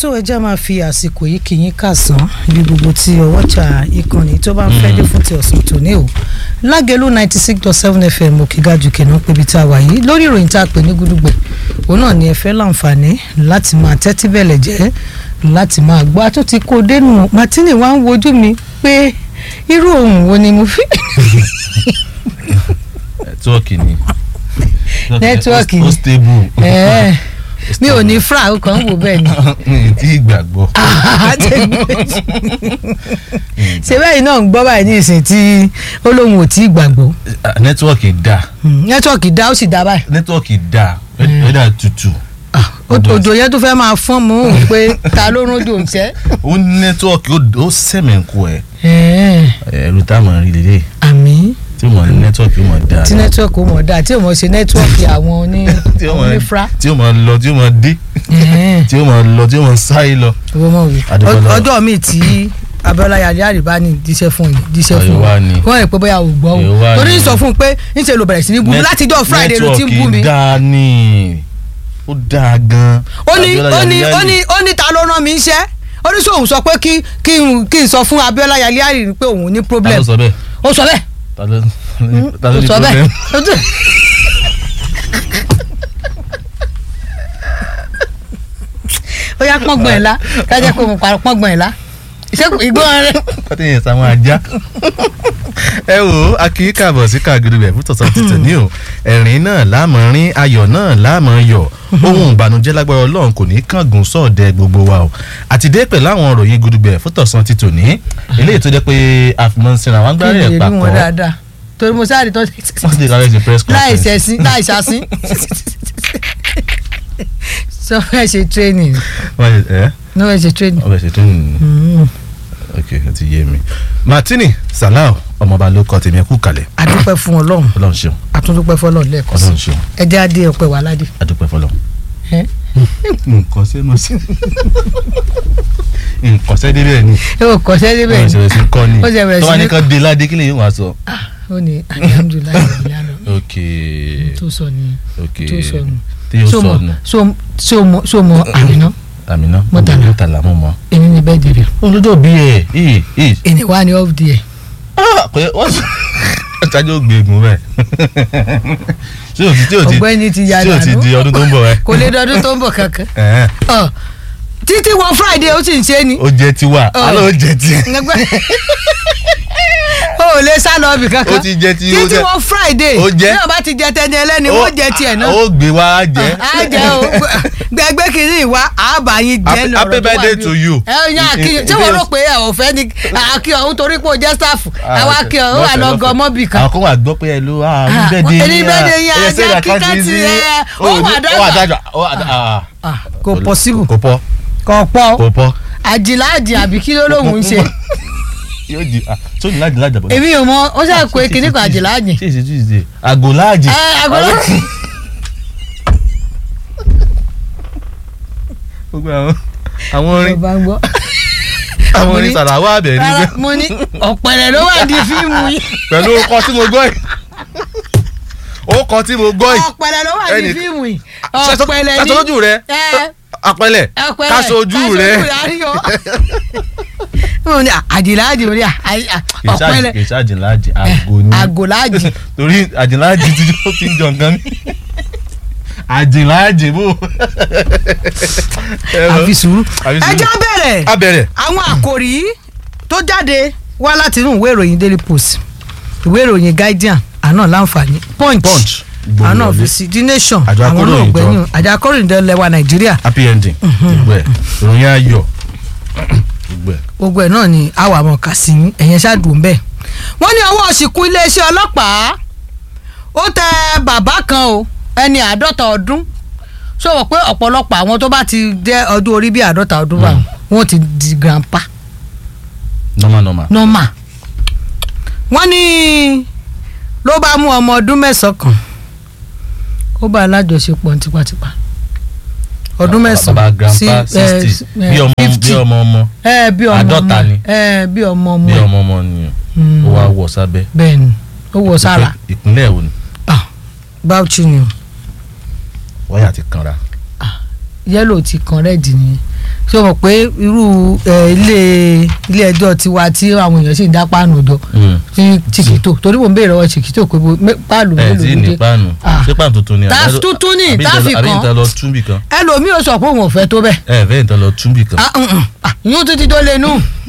tó ẹ jẹ́ máa fi àsìkò yìí kì í kàsán ní gbogbo tí ọwọ́jà ìkànnì tó bá ń fẹ́ dé fún ti ọ̀sán tòní o lágẹ̀lú ninety six dot seven fm òkègájú kìnnà pébi tá a wà yìí lórí ìròyìn tá a pè ní gúdúgbẹ̀ òun náà ni ẹ fẹ́ láǹfààní láti máa tẹ́tí bẹ̀lẹ̀ jẹ́ láti máa gbọ́ àtún ti kó dénú martini wá ń wojú mi pé irú ohun wo ni mo fi. nẹ́tíwọ́ọ̀kì ni Nẹ́tíwọ́ọ̀kì ni. ó stable Ẹ̀ẹ́, mi ò ní fra ó kàn ń wò bẹ́ẹ̀ ni. ní tí ìgbàgbọ́ ṣe bẹ́ẹ̀ náà ń gbọ́ báyìí ní ìsìn tí ó lóun ò tí ì gbàgbọ́ nẹ́tíwọ́ọ̀kì dà nẹ́tíwọ̀kì dá ó sì dá báyìí nẹ́tíwọ́ọ̀kì dà wẹ́dà tutù Ọdún òjò yẹn tó fẹ́ máa fọ́n mú un pé ta ló rún dùn sẹ́. ó ní nẹ́tíwọ́ọ̀kì ó sẹ̀mẹ̀kù ẹ̀ ẹ̀rù táwọn rí lélẹ̀ àmì tí mo ní nẹ́tíwọ́ọ̀kì ó mọ̀ dáa tí nẹ́tíwọ̀kì ó mọ̀ dáa tí ò mọ̀ ṣe nẹ́tíwọ̀kì àwọn oní tí ó àwọn mọ̀ onífra. tí ó mọ̀ lọ tí ó mọ̀ dé tí ó mọ̀ lọ tí ó mọ̀ sáyé lọ. owó mọ̀ wí Adúpẹ́ lọ́wọ́. ọjọ́ mi tí Abíọ́lá yàrá àríbá ní díṣẹ́ fún yìí díṣẹ́ fún Àríwá ni. wọ́n rẹ̀ pé bóyá ò gbọ́ Àríwá o torí ni. sọ fún un pé níṣẹ́ ló bẹ̀rẹ̀ sí ní bú mi Net- látijọ́ Friday ló ti ń bú mi. nẹ́tíwọ́ọ̀kì dáa ní ó dáa gan. ó ní Abíọ́lá ó ní Yàlíyàlí. ó ní ó ní ta ló rán mi iṣẹ́ ó ní sóun sọ pé kí kí n kí n sọ fún Abíọ́lá Yàlíyàlí pé òun ní ta problem ló sọ bẹ́ẹ̀ ó sọ bẹ́ẹ̀ ta ló ta ló ó ní sọ problem. bẹ́ẹ̀ ó yá pọ́ngbọ̀n ẹ̀ la kájẹ́ kó mo parọ́ pọ́ngbọ̀n ẹ̀ la ìṣẹ́kù ìgbọ́n rẹ̀ kọ́tí yẹn sáwọn ajá. ẹ wo a kì í kàbọ̀ sí kàgìrì rẹ̀ fún tọ̀sán títẹ̀ ní o ẹ̀rín náà láàmú rín ayọ̀ náà láàmú yọ̀ ohun ìbànújẹ́ lágbára ọlọ́run kò ní kángun sọ̀dẹ̀ gbogbo wa o àti dé pẹ̀lú àwọn ọ̀rọ̀ yìí gudugbẹ̀ fún tọ̀sán títò ní eléyìí tó jẹ́ pé àfimọ́ sinra wọn kí gbárí n ẹ̀ lè rí papọ̀ wọn dáadáa torí mo sáré tó wọ́n ti kárẹ́ ṣe press láì conference ṣẹ̀sín láì ṣàsín sọ fẹ́ ṣe training wọ́n ṣe ẹ́ ní wọ́n ṣe training. wọ́n fẹ́ ṣe tó nìyí Mm. ok ó ti yé mi Martini Salau ọmọọba ló kọ tèmi ẹ kú kalẹ̀ adúpẹ́ fún ọlọ́run ọlọ́run ṣeun atúndúpẹ́ fọlọ́run lẹ́ẹ̀kan sí ọlọ́run ṣeun ẹjẹ́ adé ọpẹ́ wà ládé. adúpẹ́ fọlọ́run. ẹ nǹkan sẹ́nu sí nǹkan sẹ́dí bẹ́ẹ̀ ni ẹ ò kọ́ sẹ́dí bẹ́ẹ̀ wọ́n ni ṣe sí kọ́ ni Ó ṣe bẹ̀rẹ̀ sí tọ́wọ́ ní- ní kan dé ládé kí lèyìn wá sọ. Ah, ó ní alihamudulilayi ìyanu ok tó sọ ni ok tó sọ nù tí yóò so sọ mọ nù so so mọ so mọ àmìná àmìná Murtala. mọ́tàlá mọ́ mọ́. èmi ni bẹ́ẹ̀ dìbò olójó bí ẹ̀ ẹ̀ ẹ̀ ènì wa ni off there pé wọ́n sọ ọ̀tájú ògbégun bẹ́ẹ̀ tí o ti tí o ti ọ̀gbẹ́ni ti ya tí o ti dànù di ọdún tó ń bọ̀ ẹ́ kò lè dọdún tó ń bọ̀ kankan ẹ̀hẹ́n. Ọ, títí wọ Friday ó sì ń ṣe ni ó jẹ́ tiwa Ọ. alẹ́ ó jẹ́ tiẹ̀ o ò lè sá lọ ibì kankan ó ti jẹ́ ti ó títí jẹ́ wọ Friday Ó jẹ́. bí wọn bá ti jẹ tẹni ẹlẹ́ni wọ́n jẹ tiẹ̀ náà ó gbé wá jẹ́ á jẹ́ o gbẹgbẹ́ kìíní ìwà àbá yín jẹ́ Happy- lọ́rọ̀ happy tó wà birthday ní- to you. ẹ ẹ yàn àkíyàn tí wọ́n rò pé ẹ ò fẹ́ ni àkíyàn òun torí pé o jẹ́ staff àwa àkíyàn ó wà lọ gan mọ́bì kan. àwọn kan wà gbọ́ pé ẹ ló Ah, bẹ́ẹ̀dẹ̀ ẹni birthday yín, ajá kíkẹ́ ti ẹ, ó wà dàgbà. Ah, kò possible kò pọ̀ kò pọ̀ kò pọ̀ àjìlá àjì àbí kí ló lóun ń ṣe yóò di ah tó ní láti láti àbọ̀ èmi ò mọ ó ṣáà pé kíní kan àjìlá àjì. ṣé èsì tuesday àgò láàjì ẹ àgọ́lọ́ gbogbo àwọn àwọn orin bá ń gbọ́. àwọn mo orin ní- sàràwọ̀ àbẹ̀ rárá nígbẹ́ mo ní ọ̀pẹ̀rẹ̀ ló wà di fíìmù yìí pẹ̀lú ọkọ tí mo gbọ́ yìí ọkọ tí mo gbọ́ yìí ọ̀pẹ̀rẹ̀ ló wà di Ẹnì- fíìmù yìí Ṣaṣọ- ọ̀pẹ̀rẹ̀ ní ṣaṣọ lójú rẹ ẹ apẹlẹ ọ̀pẹ̀rẹ̀ káṣojú rẹ àríyọ. mo ní àjìlá àjì mo ní à- à- à- ọ̀pẹ̀rẹ̀ kì í ṣe àjìnláàjì àgò ni àgòláàjì torí àjìnláàjì tí ó ti ń jọ nǹkan ní àjìnláàjì bò. àfi sùúrù. Àfi ẹ sùúrù. jẹ́ bẹ̀rẹ̀ abẹ̀rẹ̀ àwọn àkòrí tó jáde wá láti inú ìwé ìròyìn Daily Post ìwé ìròyìn Guardian àná láǹfààní Punch punch àná gbòmìnira ọ́fíìsì The Nation Àjọ àwọn náà akóròyìn gbẹ̀yìn àjọ akóròyìn lẹ́wà Nàìjíríà happy ending gbogbo ẹ̀ ìròyìn ayọ̀ gbogbo ẹ̀ gbogbo ẹ̀ náà ni àwọn àmọ̀ kà sí ẹ̀yẹn ṣáàdùn bẹ́ẹ̀. wọ́n ní ọwọ́ òsìkú iléeṣẹ́ ọlọ́pàá ó tẹ bàbá kan o ẹni àádọ́ta ọdún sọ̀rọ̀ pé ọ̀pọ̀lọpọ̀ àwọn tó bá ti jẹ́ ọdún orí bíi àádọ́ta ọdún bá wọn ti di grandpa normal normal normal. wọ́n ní ló bá mú ọmọ ọdún mẹ́sàn-án kan ó bá alájọṣepọ̀ tipátipá ọdún bàbá mẹ́sàn-án grandpa eh, sixty eh, bí ọmọ bí 50 ọmọ ọmọ ẹ bí ọmọ Àádọ́ta ọmọ ni. ẹ bí ọmọ ọmọ bí ẹ ọmọ ọmọ ni Mm. ó wá wọ̀ sábẹ́ bẹ́ẹ̀ ni ó wọ sára ìpínlẹ̀ wo ni Ah, Bauchi ni o. wáyà ti kanra yẹ́lò ti kan rẹ́ẹ̀dì nìyẹn ṣé o mọ̀ pé irú ẹ, ilé ilé ẹjọ́ tiwa tí àwọn èèyàn sì ń dá páànù jọ ní chiquito torí mo ń béèrè ọwọ́ chiquito pé bo- mé- páàlù ẹ mélòó tí ló ní dé páànù Ah. ṣé páànù tuntun ni Tá- àbí- tuntun ni, àbí tá ìtàn- fi àbí kàn. ìtàn lọ túnbì kan ẹlòmíì ò sọ pé òun ò fẹ́ tó bẹ́ẹ̀ ẹ fẹ́ ìtàn lọ túnbì kan Ah, mm, mm. Ah, yún títí tó lé nù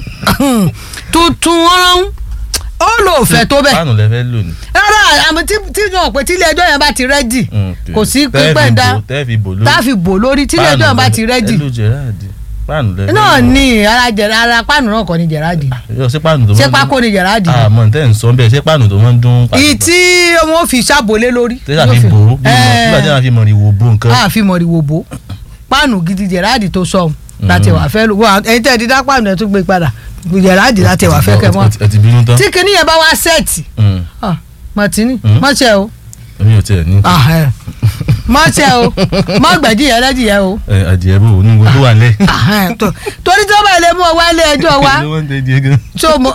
tuntun ọ̀rọ̀ ó lò fẹ́ tó bẹ́ẹ̀ páànù lẹ fẹ́ lò ní. rárá àmọ́ tí tí náà pé tílé ẹjọ́ yẹn bá ti rẹ́dì kò sí pípẹ́ ń dá tẹ́ẹ̀fì bò lórí tá a fi bò lórí tílé ẹjọ́ yẹn bá ti rẹ́dì ẹ ló jẹ̀ráàdì páànù lẹ fẹ́ náà lò. ní ara jẹ̀rá ara páànù náà kọ́ ni jẹ̀ráàdì yọ ṣé páànù tó ṣé máa ń pákó ni jẹ̀ráàdì dún àmọ́ tẹ́ ń sọ bẹ́ẹ̀ ṣé páànù tó máa ń dún pàṣípà ìyí tí wọ́n fi ṣàbòlé lórí tẹ́lá fi bò ó bí mọ̀ nígbà tí wọ́n fi mọ̀ ní wò bó nǹkan. a fi mọ̀rìwò bò páànù gidi jẹ̀ráàdì tó sọ láti wà fẹ́ lò wọ́n ẹ̀yin tẹ́ ẹ ti dá páànù ẹ̀ tún gbé padà jẹ̀ráàdì láti wà fẹ́ kẹ́ mọ́ ẹ ti bínú tán. tí kinní yẹn bá wá sẹ́ẹ̀tì Mm. ah, Martini Mm. mọ̀ṣẹ́ o èmi ò tiẹ̀ ní. ah, ẹ̀. mọ̀ṣẹ́ o mọ̀ gbẹ̀dí yẹn lẹ́dí yẹn o ẹ adìẹ bò ní gbogbo wà lẹ. Ah, ẹ̀, tó- torí tí wọ́n bá ilé mú ọ wá ilé ẹjọ́ wa ló wọ́n ń tẹ adìẹ gan. tó mọ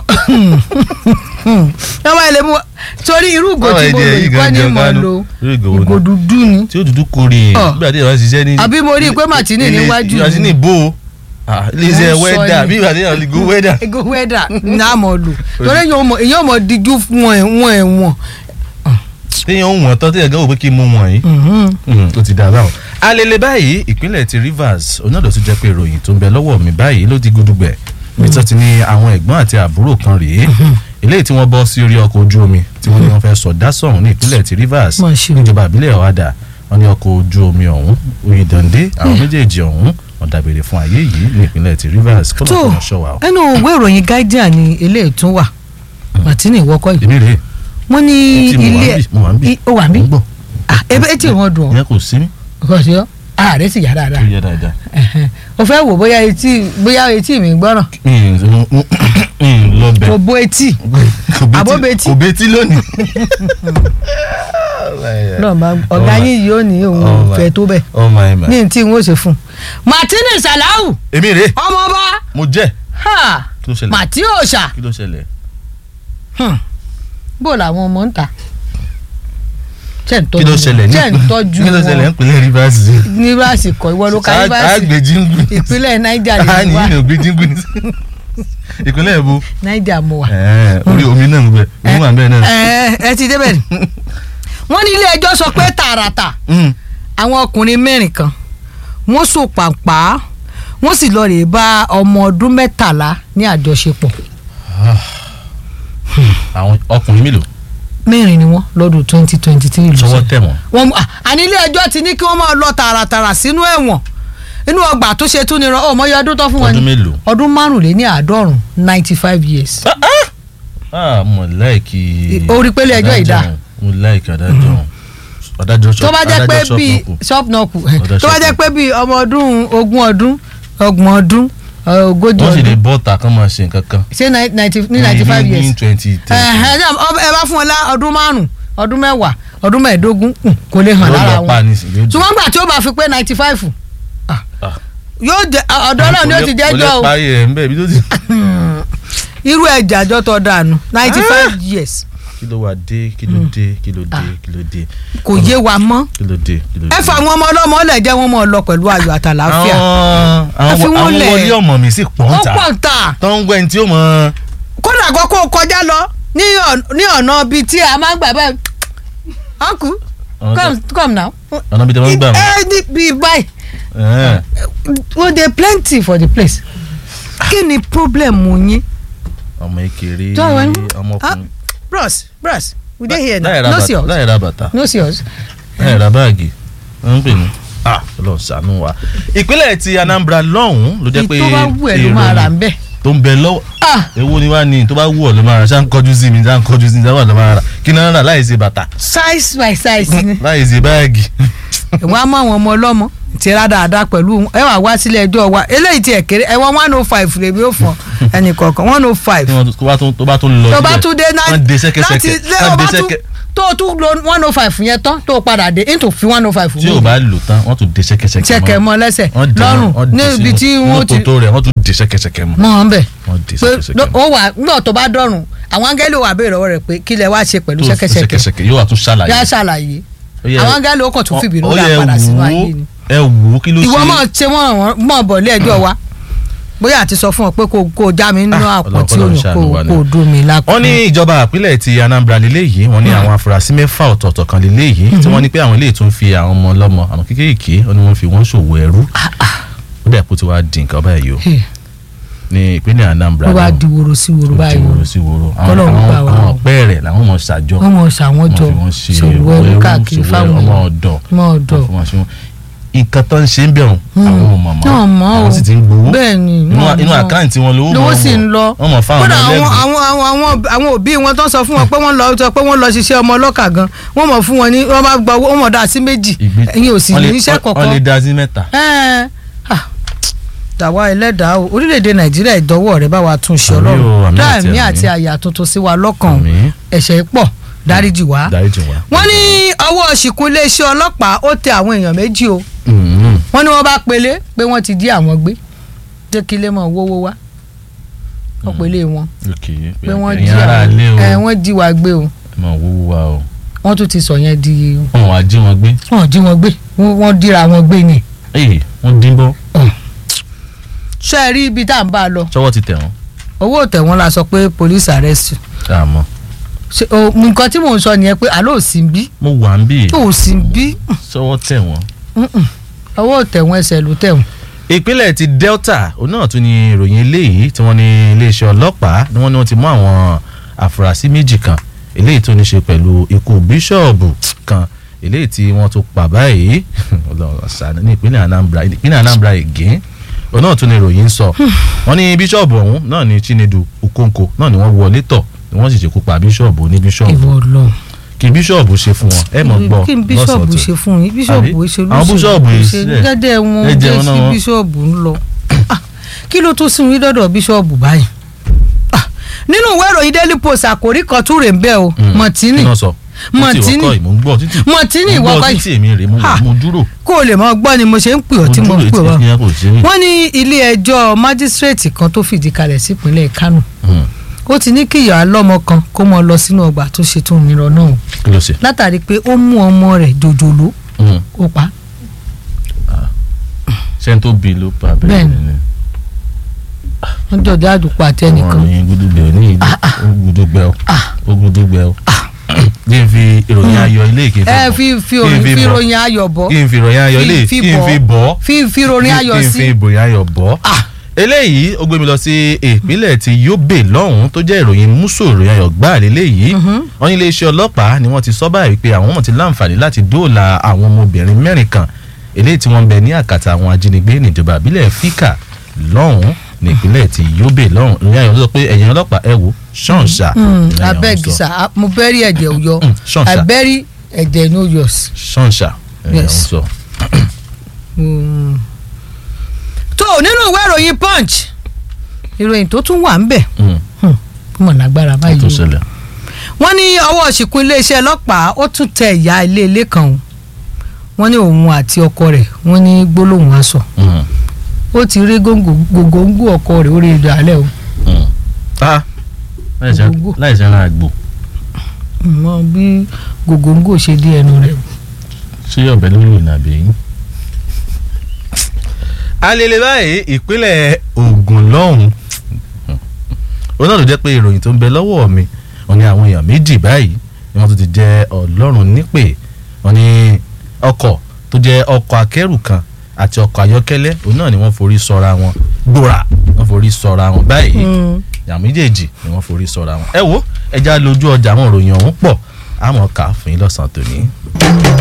wọ́n bá ilé mú ọ torí irú ìgò tí mo lò yìí kọ́ ni mo lo irú ìgò wo ìgò ni dúdú ni tí ó dúdú kórè Ọ̀. nígbà tí ìyàwó ṣiṣẹ́ ní. Àbí mo rí i pé Martini ilé- níwájú mi. Martini bò ó Ah, iléeṣẹ́ Mo ń sọ wẹ́dà ni. bí ìgbà tí ìyàwó go wẹ́dà. ìgò wẹ́dà ní àmọ́ lò torí èyàn mọ̀ díjú wọn ẹ̀ wọn ẹ̀ wọn. téèyàn ń wọ̀n tán téèyàn gan wò pé kí n mú wọn yìí. Mm, ó ti dà báwọn. alele báyìí ìpínlẹ̀ ti Rivers onáàdọ̀ tó jẹ́ pé ìròyìn tó ń bẹ lọ́wọ́ mi báyìí ló di gudugbẹ̀ bí tó ti ní àwọn ẹ̀gbọ́n àti àbúrò kan rèé eléyìí tí wọ́n bọ́ sí orí ọkọ̀ ojú omi tí wọ́n ní wọ́n fẹ́ sọ̀dá sọ̀hún ní ìpínlẹ̀ ti Rivers Mà ṣe o. níjọba ìbílẹ̀ ọ̀hádà wọ́n ní ọkọ̀ ojú omi ọ̀hún Oyèdàndé àwọn méjèèjì ọ̀hún wọ́n dábèrè fún ayé yìí ní ìpínlẹ̀ ti Rivers kọ́nà tó kọ́nà ṣọ́wà o. ẹnu ìwé ìròyìn Guardian ni eléyìí tún wà Martini ìwọ́kọ̀ yìí èmi rèé wọ́n ní Etí mo wà ilé ń bì, mo wà ń bì. i- ó wà ń bí Mo ń gbọ́. Ah, ebe etí wọn dùn ọ́ ìyẹn kò sí mí kò sí ọ́ ààrẹ sì yá tó dáadáa yẹ dáadáa. Ẹ̀hẹ̀n. o fẹ́ wò bóyá etí bóyá etí mi gbọ́ràn mi ì lọ bẹ̀. kò bo etí Àbóbetí. kò betí lónìí. náà bá ọ̀gá yín yìí ó ní òun ò Oh my- fẹ́ tó bẹ̀ oh my man. ní tí n ó ṣe fún un Martini Salau èmi rèé ọmọọba mo jẹ́ ha kí ló ṣẹlẹ̀ màtí òòṣà kí ló ṣẹlẹ̀. bó làwọn ọmọ ń ta ṣe ń kí ló tọ́jú ṣẹlẹ̀ ní ṣe ń tọ́jú kí ló ṣẹlẹ̀ wọn nípínlẹ̀ Rivers. ní rásìkò ìwọ ló ka ní rásìkò àgbèjìngbù. ìpínlẹ̀ Niger a lè ní wá ìlú ògbéjìngbù ní. ìpínlẹ̀ èbó Niger mo wà. orí omi náà ń bẹ òun wà bẹ́ẹ̀ náà. ẹ ẹ ti débẹ̀ ni wọ́n ní ilé ẹjọ́ sọ pé tààràtà Mm. àwọn ọkùnrin mẹ́rin kan wọ́n so pàǹpá wọ́n sì lọ rèé bá ọmọ ọdún mẹ́tàlá ní àjọṣepọ̀ àwọn ọkùnrin mélòó mẹ́rin ni wọ́n lọ́dún twenty twenty three sọwọ́ tẹ̀ wọ́n. wọ́n à, àní ilé ẹjọ́ ti ní kí wọ́n máa lọ tààràtàrà sínú ẹ̀wọ̀n inú ọgbà tó ṣe tún ni rán ọmọ yẹ ọdún tó fún wọn ọdún ni mélòó. ọdún márùnléní àádọ́rùn ninety five years. ah mo láìkì. Orí pélé ẹjọ́ adájọ́ ìdá. ọ̀hún. mo láìkì adájọ́ ọ̀hún. adájọ́ tó bá jẹ́ pé adájọ́ bíi ṣọ́ọ̀pù shop nọ́ọ̀kù Ọ̀dọ̀ tó bá jẹ́ ṣọ́ọ̀pù. pé bíi ọmọ ọdún ogún ọdún ọgbọ̀n ọdún ọ, ogójì wọ́n sì lè ọdún bọ́ ọ̀tà kan máa ṣe nǹkan kan. ṣé ni- ninety ní ninety five ní years twenty ten. Ẹ̀hẹ́n, ẹ bá fún wọn lá ọdún márùn ọdún mẹ́wàá ọdún mẹ́ẹ̀ẹ́dógún hmm, kò lè hàn lára wọn ṣùgbọ́n gbà tí ó bá fi pé ninety five yóò jẹ ọ̀dọ́ náà ni ó ti jẹ́ jọ́ o. o kò lè parí ẹ̀ ń bẹ̀ bí tó ti. irú ẹ̀jẹ̀ àjọ tó dànù ninety five years kí ló wá dé kí ló dé kí ló dé kí ló dé kò yé wa mọ́ kí ló dé kí ló dé. ẹ fa àwọn ọmọ ọlọ́mọ ọlẹ̀ jẹ́ wọn mọ̀ lọ pẹ̀lú ayọ̀ àtàlàáfíà àwọn Ẹ fi àwọn wọ́n àwọn lẹ̀. wọlé ọmọ mi sì pọ̀ ń ó ta pọ̀ ta tó ń gbẹ́ ní tí ó mọ. kódà kó kó kọjá lọ ní ọ̀n- ní ọ̀nà bíi tí a máa ń gbà báyìí uncle come come now ọ̀nà bíi tí wọ́n ń gbà wọ́n. ẹ ní bíi báyìí Ẹ̀hẹ́n. well dey plenty for the place kí ni problem yín ọmọ ìkéré Tó àwọn- ọmọkùnrin. bros bros we dey here láì now ra no bàtà see us láì ra bàtà no see us láì ra báàgì wọ́n ń pè ní. ah Ọlọ́run ṣàánú wa. ìpínlẹ̀ ti Anambra lọ́hùn-ún ló jẹ́ pé ìtò bá wù ẹ́ ló máa rà ń bẹ̀ tó ń bẹ lọ́wọ́ ah èwo ni wá ní tó bá wù ọ́ ló máa rà ṣá ń kọjú sí mi ṣá ń kọjú sí mi ṣá wà ló máa rà kí náà rà láì ṣe bàtà size by size ni láì ṣe báàgì. ìwà mọ àwọn ọmọ ọlọ́mọ ti ra dáadáa pẹ̀lú ẹ wà wá sílé ẹjọ́ wa eléyìí ti ẹ̀kẹ́rẹ́ ẹ wọ́n one oh five lèmi ó fọ ẹnì kọ̀ọ̀kan one oh five tí wọ́n tó bá tún tó bá tún lọ tó bá síbẹ̀, tún dé náà wọ́n dé sẹ́kẹ́sẹ́kẹ́ láti lé wọ́n ọba dé tún sẹ́kẹ́ tó o tún lo one oh five yẹn tán tó o padà dé into fi one oh five tí o bá lò tán wọ́n tún dé sẹ́kẹ́sẹ́kẹ́ ṣẹ̀kẹ̀ mọ́ lẹ́sẹ̀ wọ́n dé lọ́rùn wọ́n dé níbi sínú- tí inú wọ́n ti tòótó rẹ̀ wọ́n tún dé sẹ́kẹ́sẹ́kẹ́ mọ́ mọ́ ọ́n bẹ̀ wọ́n dé pé sẹ́kẹ́sẹ́kẹ́ ó wà nígbà tó bá dọ̀rùn àwọn áńgẹ́lì wà béèrè lọ́wọ́ rẹ̀ pé kí lẹ wá ṣe pẹ̀lú tó ṣẹ́kẹ́ṣẹkẹ̀ sẹ́kẹ́sẹ́kẹ́ yóò wá tún ṣàlàyé yá ṣàlàyé Ó yẹ- àwọn áńgẹ́lì ó kàn tún ó- fìbínú ó dá yẹ padà sínú wò ó. ayé ni ẹ wò ó kí ló ṣe ìwọ máa ṣe wọn mọ̀ bọ̀ lé ẹjọ́ wa bóyá àti sọ fún ọ pé kò kò já mi nínú Ah, àpò tí Ọlọ́run òyìn ṣàánú wa kò ni. kò dùn mí lápò. wọ́n ní ìjọba àpilẹ̀ ti Anambra lélẹ́yìí wọ́n ní àwọn afurasí mẹ́fà ọ̀tọ̀ọ̀tọ̀ kan lélẹ́yìí tí wọ́n ní pé àwọn eléyìí tún fi àwọn ọmọ ọlọ́mọ àwọn kéékèèké wọ́n ní wọ́n fi wọ́n ṣòwò ẹrú ó dẹ̀ kó tí wàá di nǹkan báyìí o Hey, ní ìpínlẹ̀ Anambra ló bá náà. di woro sí woro Ó ti báyìí wòrò sí wòrò àwọn Kọ́lọ́run àwọn- gbà wá àwọn o. ọ̀pẹ́ rẹ̀ làwọn ọmọ ṣàjọ wọ́n mọ̀ ṣàwọn jọ wọ́n fi wọ́n ṣe ṣòwò ẹrú káàkiri ṣòwò fáwọn ọmọ èèyàn. ọ̀dọ̀ ọmọ ọ̀dọ̀ wọ́n fi wọ́n ṣe wọ́n nǹkan tó ń ṣe ń bẹ̀rùn àwọn ò mọ̀ mọ́ náà mọ́ o àwọn sì ti ń gbowó bẹ́ẹ̀ ni inú wọ́n inú mọ̀. àkáǹtì wọn lówó lówó mọ̀ sì ń lọ wọ́n mọ̀ fáwọn kódà ọmọ àwọn ẹlẹ́gbẹ̀ẹ́ àwọn àwọn àwọn àwọn òbí wọn tó ń sọ fún wọn pé wọ́n lọ sọ pé wọ́n lọ ṣiṣẹ́ ọmọ ọlọ́kà gan wọ́n mọ̀ fún wọn ní wọ́n bá gba owó wọ́n mọ̀ dá sí méjì Ìgbé- ẹ̀yin ò sì wọ́n ní lè- iṣẹ́ wọ́n- wọ́n kọ̀ọ̀kan lè dá sí mẹ́ta Ẹ́ẹ̀, ah, tàwa ẹlẹ́dàá o orílẹ̀-èdè nàìjíríà ìdánwò rẹ̀ bá wa tún ṣe Àmín o, ọlọ́run àmín àti dáàmí àmín. àti àyà tuntun sí wa lọ́kàn o. Àmín. ẹ̀ṣẹ̀ pọ̀ dáríjì wá. dáríjì wá. wọ́n ní ọwọ́ ṣìkún iléeṣẹ́ ọlọ́pàá ó tẹ àwọn èèyàn méjì o Mm, wọ́n ní wọ́n bá pélé pé wọ́n ti dí àwọn gbé jẹ́ kí lè mọ̀ wówó wá wọ́n pélé wọn ok pé wọ́n ẹ̀yin jí ará àwọn ilé o ẹ̀ wọ́n jí wa gbé o ẹ máa wúwo wa o wọ́n tún ti sọ yẹn di wọ́n wá jí wọn gbé wọ́n jí wọn gbé wọ́n wọ́n díra wọn gbé ni ee wọ́n dín bọ́ ṣé ẹ rí ibi tá à ń bá a lọ sọ́wọ́ ti tẹ̀ wọ́n owó tẹ̀ wọ́n la sọ pé police arrest àmọ́ ṣe o nǹkan tí mò ń sọ nìyẹn pé àlọ́ ò sí ń bí mo wà ń bì tó ò sí ń bí sọ́wọ́ tẹ̀ wọ́n. owó tẹ̀ wọ́n ẹsẹ̀ ló tẹ̀ wọ́n. ìpínlẹ̀ ti Delta òun náà tún ní ìròyìn eléyìí tí wọ́n ní iléeṣẹ́ ọlọ́pàá ni wọ́n ní wọ́n ti mú àwọn àfúrásì méjì kan eléyìí tó ní ṣe pẹ̀lú ikú bíṣọ̀bù kan eléyìí tí wọ́n tún pa báyìí Ọlọ́run ṣàánú ní ìpínlẹ̀ Anambra ìpínlẹ̀ Anambra again òun náà tún ní ìròyìn ń sọ wọ́n ní bíṣọ̀bù ọ̀hún náà ní Chinedu Okonkwo náà ni wọ́n wọlé tọ̀ ni wọ́n sì ṣekú pa bíṣọ̀bù ní bíṣọ̀bù ìwọ lọ. kí bíṣọ̀bù ṣe fún wọn ẹ mọ̀ gbọ́ kí n bíṣọ̀bù lọ́sọ̀tún. ṣe fún yín bíṣọ̀bù Àbí? ṣe Àwọn bíṣọ̀bù yìí sílẹ̀. gẹ́gẹ́ wọn Ẹ jẹ́ jẹun náà sí wọn. bíṣọ̀bù ń lọ. Ah, kí ló tún sún yín dọ́dọ̀ bíṣọ̀bù báyìí. Ah, nínú ìwé ìròyìn daily post àkórí kan tún rè ń bẹ́ o Mm. mọ̀tínì kí náà sọ Mọ̀tínì. títí ìwọ́kọ̀ ìmú ń gbọ́ títí mọ̀tínì mo ìwọ gbọ́ kọ́ títí èmi rè mo Ha. mo dúró kó o lè mọ gbọ́ ni mo ṣe ń pè ọ́ tí mo ń pè dúró ọ́. etí yẹn kò sí ní. wọ́n ní ilé ẹjọ́ májísírèètì kan tó fìdí kalẹ̀ sípínlẹ̀ Kánò Hmm, ó ti ní kí ìyá lọ́mọ kan kó mọ lọ sínú ọgbà tó ṣe tó mìíràn náà kí ló ṣe. látàrí pé ó mú ọmọ rẹ̀ jòjòló Hmm, ó pa á. ṣé n tó bí ló pa bẹ́ẹ̀ Bẹ́ẹ̀ni. ni wọ́n jọ̀dọ̀ àdùpọ̀ àti ẹnìkan ọ̀rọ̀ yẹn gudugbẹ ò ní ìlú ó gudugbẹ ó ó gudugbẹ ó kí n fi ìròyìn ayọ̀ ilé ìké ẹ fi fi òrìn fi ròyìn ayọ̀ bọ́ kí n fi ìròyìn ayọ̀ ilé fi kí n fi bọ́ fi fi ròyìn ayọ̀ kí n fi sí ìròyìn ayọ̀ bọ́ Ah. eléyìí ó gbé mi lọ sí ìpínlẹ̀ ti Yobe lọ́hùn-ún tó jẹ́ ìròyìn múso ìròyìn ayọ̀ gbáà lélẹ́yìí wọ́n ní iléeṣẹ́ ọlọ́pàá ni wọ́n ti sọ báyìí pé àwọn ọmọ ti láǹfààní láti dóòlà àwọn ọmọbìnrin mẹ́rin kan eléyìí tí wọ́n ń bẹ ní àkàtà àwọn ajínigbé níjọba àbílẹ̀ Fika lọ́hùn-ún ní ìpínlẹ̀ ti Yobe lọ́hùn ìròyìn ayọ̀ sọ pé ẹ̀yin ọlọ́pàá ẹ wò ṣọ́ọ̀ṣà Mm, ìròyìn ayọ̀ abeg sọ. sir mo bẹ́rí ẹ̀jẹ̀ òyọ Mm, ṣọ́ọ̀ṣà àbẹ́rí ẹ̀jẹ̀ no yours. ṣọ́ọ̀ṣà ìròyìn Yes. ayọ̀ sọ. Mm. tó nínú ìwé ìròyìn punch ìròyìn tó tún wà ń bẹ̀ Mm, mọ̀ lágbára ó báyìí tó o. ṣẹlẹ̀ wọ́n ní ọwọ́ ṣìkún iléeṣẹ́ ọlọ́pàá ó tún tẹ ìyá ilé ilé kan o wọ́n ní òun àti ọkọ rẹ̀ wọ́n ní gbólóhùn aṣọ Mm, ó ti rí gògóńgò ọkọ rẹ̀ ó rí ìdá alẹ́ o mm. Ah, láìsẹ̀- Gbogbo. láìsẹ̀ ra àgbò mọ bí gògóńgò ṣe dé ẹnu rẹ̀ o. ṣé ọbẹ̀ lórí ìnàbẹ̀ yín. alele báyìí ìpínlẹ̀ Ògùn lọ́hùn òun náà ló jẹ́ pé ìròyìn tó ń bẹ lọ́wọ́ mi wọ́n ní àwọn èèyàn méjì báyìí ni wọ́n tún ti jẹ́ ọlọ́run nípè wọ́n ní ọkọ̀ tó jẹ́ ọkọ̀ akẹ́rù kan àti ọkọ̀ ayọ́kẹ́lẹ́ òun náà ni wọ́n forí sọra wọn gbòòrà wọ́n forí sọra wọn báyìí Mm. ìyá méjèèjì ni wọ́n forí sọra wọn ẹ wo ẹja lójú ọjà àwọn ìròyìn ọ̀hún pọ̀ àmọ́ ká fún yín lọ́sàn-án tòní.